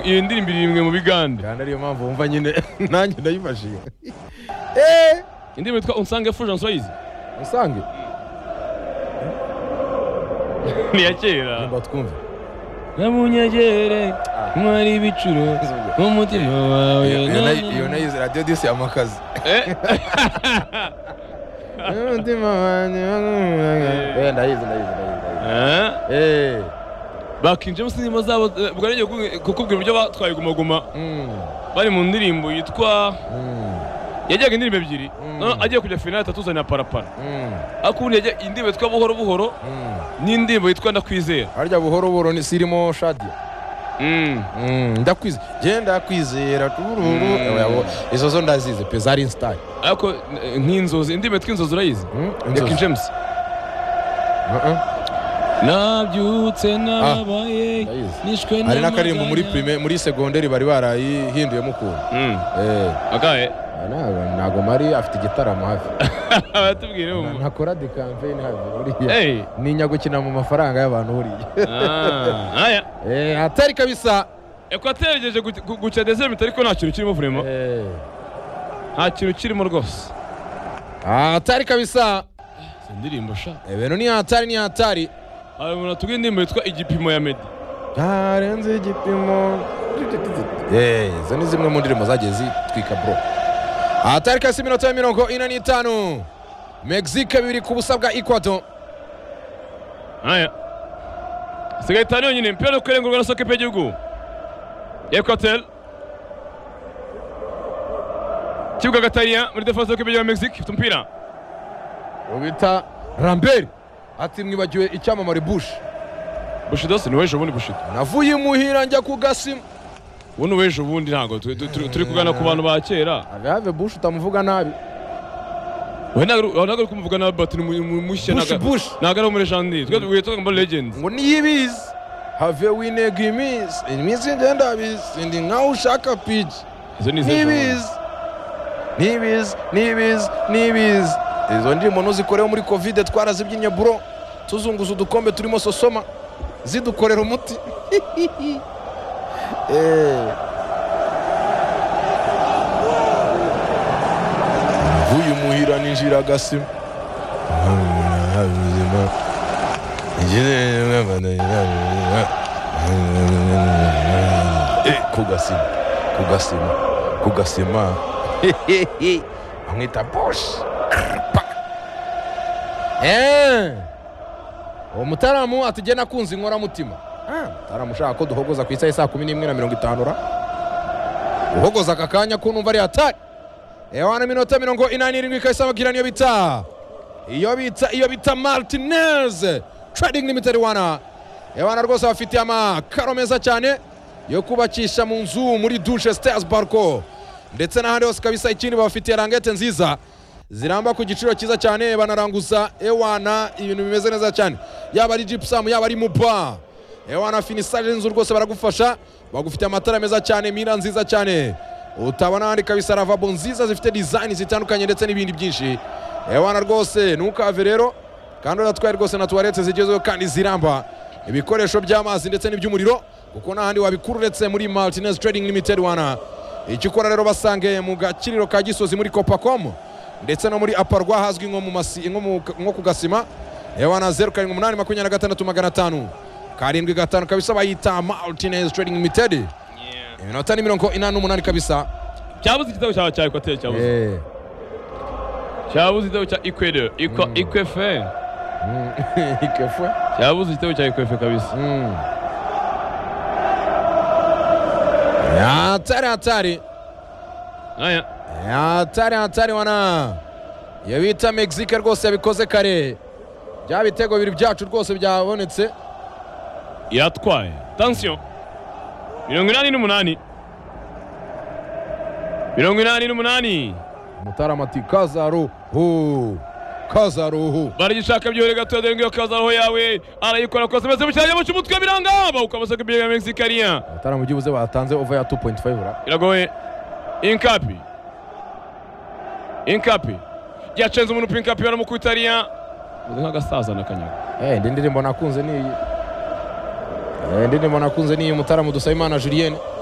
iyo ndirimbo iri imwe mu bigande kandi ariyo mpamvu wumva nyine nanjye ndayifashije indirimbo yitwa unsange fujansi wayizi usange ni iya kera nimba twumve namunyegere mwari ibicuro n'umutima wawe Iyo- iyo nayi- iyo nayize radiyo disi amakazi umutima wanjye Eh, ndayizi ndayizi ndayizi ndayizi. Eh, bakinjemo sinimo zabo eh, ubwo ngiye kuku- kukubwira uburyo batwaye gumaguma mm, bari mu ndirimbo yitwa mm, yajyaga indirimbo ebyiri Mm. noneho agiye kujya finali atatu uzanira parapara mm, ariko ubundi yajya indirimbo yitwa buhoro buhoro mm. n'indirimbo yitwa ndakwizera harya buhoro buhoro ni sirimo shadiya Mm. Mm, ndakwize je ndakwizera tururu Mm. Ewe, abo, izo zo ndazize pe zari instayi ariko eh, nk'inzozi indirimbo yitwa inzozi urayizi Nick James nabyutse nabaye ndayizi. nishwe hari n'akaririmbo muri n'amaganya. prime muri segonderi bari barayihinduyemo ukuntu Mm. Eh, akahe ntabwo- ntabwo mari afite igitaramo hafi batubwire Na- mu ntakora di campaign hafi buriya hey ninya gukina mu mafaranga y'abantu buriya ah aya Eh, atari kabisa ekwateri igejeje gu- gu- guca desemite ariko nta kintu kirimo vurema Eh, nta kintu kirimo rwose atari kabisa izo ndirimbo sha ibintu ni hatari ni hatari hari umuntu atubwira indirimbo yitwa igipimo ya medi ntarenze igipimo Eh, izo ni zimwe mu ndirimbo zagiye zitwika bro atari kasi iminota ya mirongo ine n'itanu mexique bibiri ku busa bwa equato aya isigaye itanu yonyine imipira yo kurengurwa na soke pe y'igihugu ekwateri kibuga gatariya muri defense yo kw'igihugu ya mexique ifite umupira ubita rambert ati mwibagiwe icyamamare bush bushidosi ni wejo bundi bushido navuye imuhira njya ku gasima ubu ni wejo bundi ntabwo tu- tu- tu- turi kugana ku bantu ba kera agave bush utamuvuga nabi we ntabwo ntabwo uri kumuvuga na bati ni mu- mu- mushya bush ntabwo bush ntabwo ari umurejendi twe twitwa ngo legend ngo niyibizi have wintego iminsi iminsi igenda bizi ndi nkaho ushaka piji izo ni izihe zo? nibizi nibizi nibizi nibizi izo ndirimbo ntuzikoreho muri kovide twarazibyinnye buro tuzunguza udukombe turimo sosoma zidukorera umuti Eh. navuye umuhira ninjira agasima Eh, ku gasima ku gasima ku gasima amwita bush uwo mutaramu atujye nakunze inkoramutima Ah, mutaramu ushaka ko duhogoza ku isaha saa kumi n'imwe na mirongo itanu ra uhogoza aka kanya ko numva ari hatari ewana iminota mirongo inani n'irindwi ikahise ababwira niyo bita iyo bita iyo bita martinez trading limited wana ewana rwose bafitiye amakaro meza cyane yo kubakisha mu nzu muri dushe stairs barco ndetse n'ahandi hose kabisa ikindi babafitiye rangete nziza ziramba ku giciro cyiza cyane banaranguza ewana ibintu bimeze neza cyane yaba ari gypsum yaba ari muba ewana finisage y'inzu rwose baragufasha bagufitiye amatara meza cyane mira nziza cyane utabona ahandi kabisa ravabo nziza zifite design zitandukanye ndetse n'ibindi byinshi ewana rwose ntukave rero kandi uratwaye rwose na tuwarete zigezweho kandi ziramba ibikoresho by'amazi ndetse n'iby'umuriro kuko n'ahandi wabikura uretse muri martinez trading limited wana icyo ukora rero basange mu gakiriro ka gisozi muri copacomu ndetse no muri aparwa hazwi nko mu masi- nko mu- nko ku gasima ewana zeru karindwi umunani makumyabiri na gatandatu magana atanu karindwi gatanu kabisa bayita martinez trading limited iminota ni mirongo inani n'umunani kabisa cyabuze igitego cyawe cya ekwateri cyabuze Eh. cyabuze igitego cya ekwede ikwa Mm. ikwefe Mm. Ikefwe. cyabuze igitego cya ikwefe kabisa Mm. hatari hatari aya hatari hatari wana iyo bita mexique rwose yabikoze kare bya bitego bibiri byacu rwose byabonetse iratwaye tansiyo mirongo inani n'umunani mirongo inani n'umunani mutarama ati kazaruhu kazaruhu baragishaka byore gato dore ngiyo kazaho yawe arayikora kose maze mucyanya mu cy'umutwe biranga bawuka amasaka ibyo ya mexikariya mutarama byibuze batanze ova ya 2.5 ra iragoye inkapi inkapi yacenze umuntu pe inkapi baramukutariya nk'agasaza n'akanyaga Eh, indi ndirimbo nakunze ni iyi Eh, indi ndirimbo nakunze ni iyi mutarama dusabimana julienne